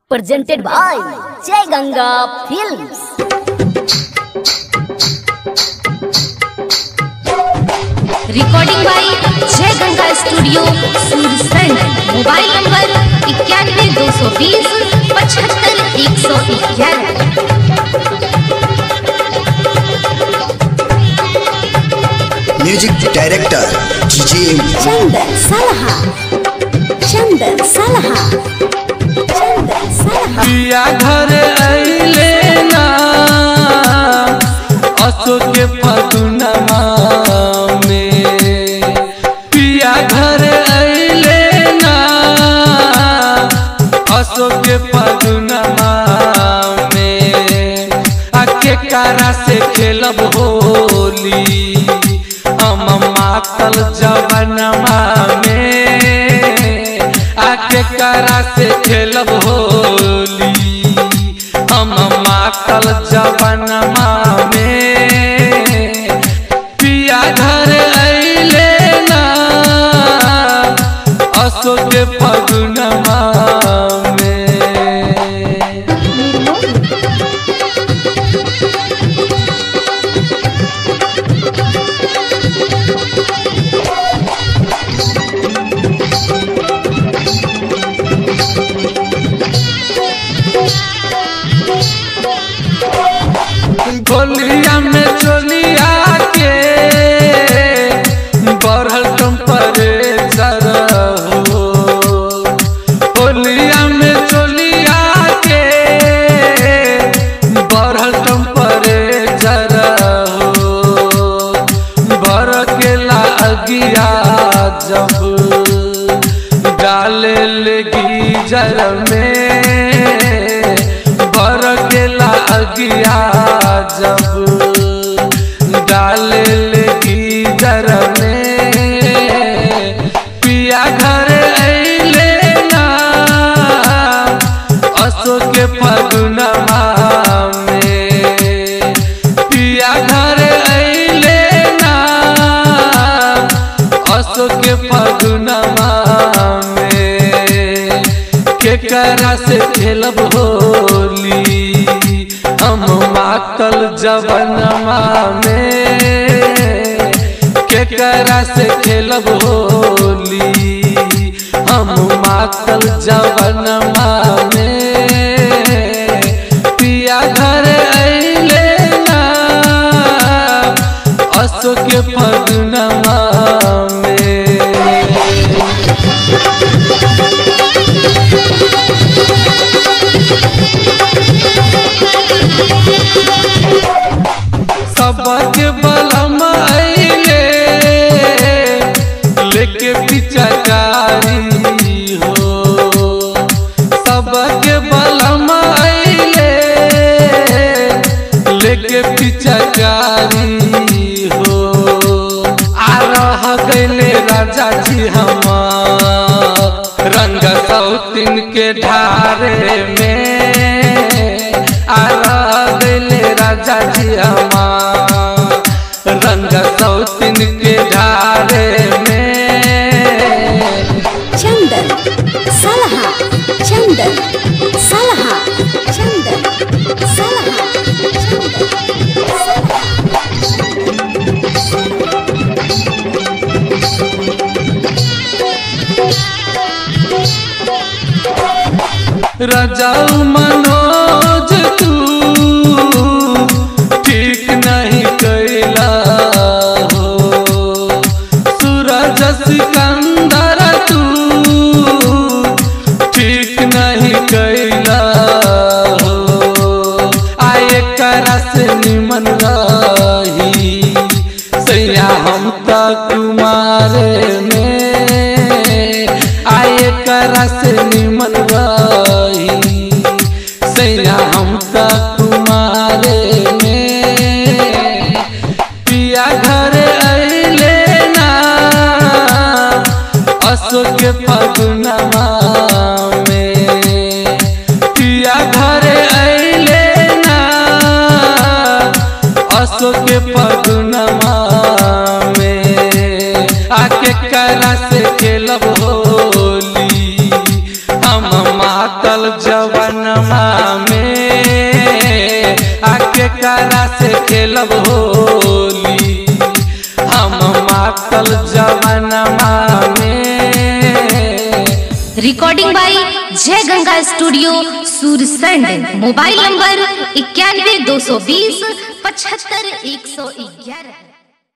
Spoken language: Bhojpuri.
presented by Jai Ganga Films. Recording by Jai Ganga studio Sursand mobile number इक्यानवे दो सौ बीस पचहत्तर एक सौ ग्यारह music director DJ Chandan Salaha. Chandan Salaha. Chandan Salaha. पिया घर अइले ना असो के फगुनमा में पिया घर अइले ना असो के फगुनमा में आके कारा से खेलब होली हम मातल जवनमा में आके कारा से खेलब होली हम मातल जवनमा में पिया घर अइले ना असो के फगुनमा में गोलिया में चोलिया के बढ़ल टेम्परेचर हो गोलिया में चोलिया के बढ़ल टेम्परेचर हो भर केला अगिया जब डाले लगी जर में भर केला अगिया जब डाले लगी जर में पिया घर अइले ना असो के फगुनमा में पिया घर अइले ना असो के फगुनमा में केकरा से खेलब होली हम मातल जवनमा में केकरा से खेलब होली हम मातल जवनमा में पिया घर अइले ना असो के फगुनमा में सबके बलम अइले लेके पिचकारी हो सबके बलम अइले लेके पिचकारी हो आ रह गइले राजा जी हमार रंग सौतिन के ढारे में आ रह गइले राजा जी हमार रंग सौतिन के ढारे में Chandan Salaha. Chandan Salaha. Chandan Salaha. Chandan Salaha. रजाऊ मनोज तू ठीक नहीं कैला हो सूरज सिकंदर तू ठीक नहीं कैला हो आए करा से निमन रही सैया हम तक कुमारे में आए करा से निमन रही सैया हम तक कुमारे में पिया घर अइले ना असो के फगुनमा में पिया घर अइले ना असो के फगुनमा में आके करा से खेलब होली हम मातल जवनमा में आके कारा से खेलब होली हम मातल जवनमा में recording by Jai Ganga studio Sursand mobile number इक्यानवे दो सौ बीस पचहत्तर एक सौ ग्यारह